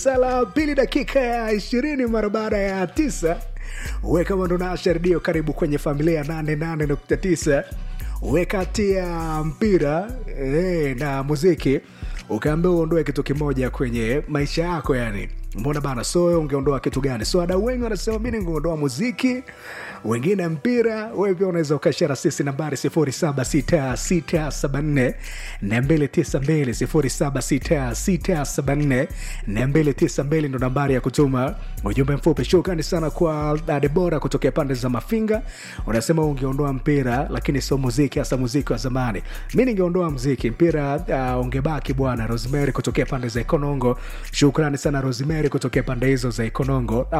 sala pili dakika ya ishirini mara baada ya tisa we kama ndo naasha redio karibu kwenye familia ya 88.9 we kati ya mpira eh, na muziki ukaambia uondoe kitu kimoja kwenye maisha yako yani mbona bana so ungeondoa kitu gani so wadau wengi wanasema mi ningeondoa muziki wengine mpira wewe pia unaweza ukashara sisi nambari 76674 292 76674 ndo nambari ya kutuma ujumbe mfupi shukrani sana kwa uh, debora kutokea pande za mafinga unasema ungeondoa mpira lakini sio muziki hasa muziki wa zamani mi ningeondoa mziki mpira uh, ungebaki bwana rosemary kutokea pande za ikonongo shukrani sana rosemary kutokea pande hizo za ikonongo